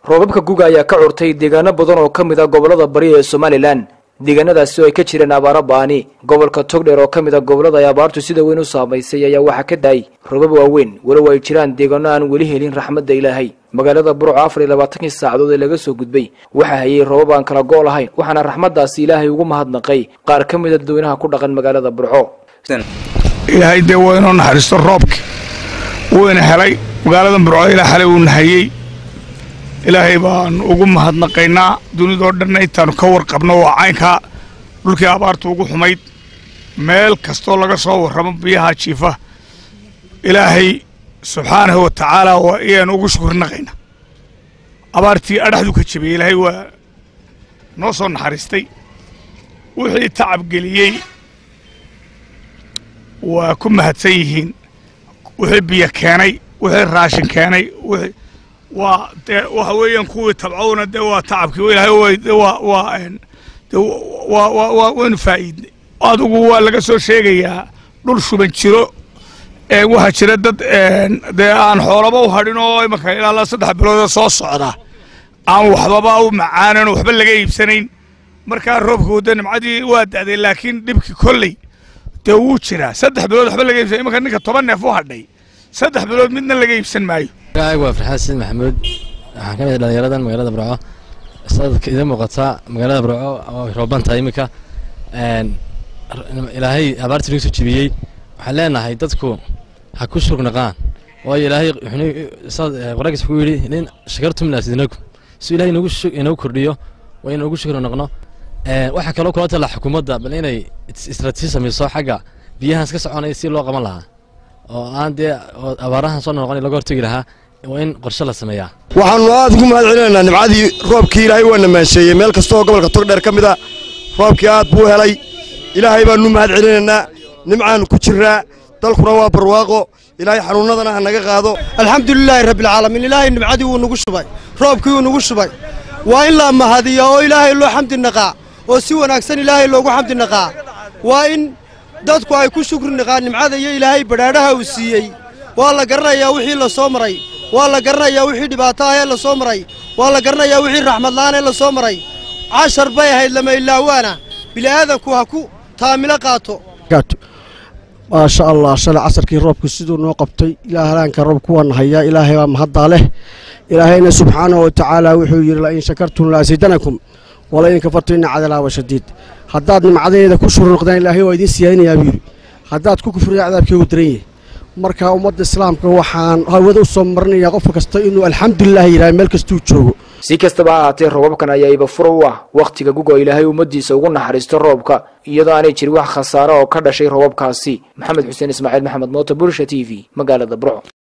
roobabka guga ayaa ka curtay deegaano badan oo ka mid a gobollada bari ee somalilan deegaanadaasi oo ay ka jireen abaaro ba'ani gobolka togdheer oo ka mid a gobollada ay abaartu sida weyn u saamaysay ayaa waxaa ka daayay roobab waaweyn walow ay jiraan deegaano aan weli helin raxmadda ilaahay magaalada burco afar iyo labaatankii saacadood ee laga soo gudbay waxaa hayay roobab aan kala go' lahayn waxaana raxmaddaasi ilaahay ugu mahadnaqay qaar ka mid a dadweynaha ku dhaqan magaalada burco ilaahay dee waa inoo naxariisto roobki wuyna helay magaalada burco ilaa xalay uu nahayey ilaahay baan ugu mahadnaqaynaa dunidoo dhanna intaannu ka warqabno waa caynkaa dhulkii abaartu ugu xumayd meel kastoo laga soo warramo biyaha jiifa ilaahay subxaanahu wa tacaala waa iyaanu ugu shukrinaqaynaa abaartii adhaxdu ka jebiyey ilaahay waa noo soo naxariistay wixii tacab geliyey waa ku mahadsan yihiin wixii biyo keenay wixii raashin keenay wixii waa dee waxa weeyaan kuwii tabcowna dee waa tacabkii ilaahay de waa waa de waa waa waa waynu faa'iidnay adigu waa laga soo sheegayaa dhul shuban jiro ee waxaa jira dad dee aan xoolaba u hadhin oo imanka ilaa saddex biloodoo soo socda aan waxbaba u macaanan waxba laga iibsanayn markaa roobka wadda nimcadii waa da'day laakiin dhibkii kolley dee wuu jiraa saddex bilood waxba laga iibsan imanka ninka toban neef u hadhay saddex bilood midna laga iibsan maayo magacaygu waa farxaan siid maxamuud waxaan ka mid dhalinyaradan magaalada burco sadadka idin muuqataa magaalada burco oo rooban tahay iminka ilaahay abaartii nagu soo jebiyey waxaan leenahay dadku ha ku shugnaqaan waayo ilaahay quraankiisa ku yidhi nin shakartum laasidinakum si ilahay inagu inagu kordhiyo waa in ugu shukri noqno waxaa kaloo kula tala xukuumadda bal inay istraatiiji samayso xagga biyahaas ka soconaya si loo qaban lahaa oo aan dee abaarahan soo noqon laga hortegi lahaa waa in qorshe la sameeyaa waxaannu aad ugu mahad celinaynaa nimcadii roobkii ilaahay waa namaansheeyey meel kasta oo gobolka togdheer ka mid a roobkii aad buu helay ilaahay baannu mahad celinaynaa nimcaannu ku jirraa dalkuna waa barwaaqo ilaahay xanuunnadana ha naga qaado alxamdulilaahi rabbilcaalamiin ilaahay nimcadii wuu nagu shubay roobkii wuu nagu shubay waa in la mahadiya oo ilaahay loo xamdi naqaa oo si wanaagsan ilaahay loogu xamdi naqaa waa in dadku ay ku shukri naqaan nimcada iyo ilaahay badhaadhaha uu siiyey waa la garanayaa wixii la soo maray waa la garanayaa wixii dhibaato ah ee la soo maray waa la garanayaa wixii raxmadla'aan ee la soo maray cashar bay ahayd lama ilaawaana bili'aadanku ha ku taamilo qaato maasha allah shalay casarkii roobku siduu noo qabtay ilaa halaanka roobku waa nahayaa ilaahay baa mahaddaa leh ilaahayna subxaanahu wa tacaala wuxuu yidhi la in shakartum laasiidanakum wala in kafartum inna cadalaaba shadiid haddaad nimcadeeda ku shuri noqdaan ilaahay waa idiin siyaadinayaa buu yidhi haddaad ku kufriya cadaabkeegu daran yahay marka ummadda islaamka waxaan hawada u soo marinayaa qof kasta inuu alxamdulilah yidhaha meel kastuu joogo si kastaba ha ahaatee roobabkan ayaa ibafuro u ah wakhtiga guga ilaahay ummaddiisa ugu naxariisto roobka iyadoo aanay jirin wax khasaare oo ka dhashay roobabkaasi maxamed xuseen ismaaciil maxamed moota bursha t v magaalada burco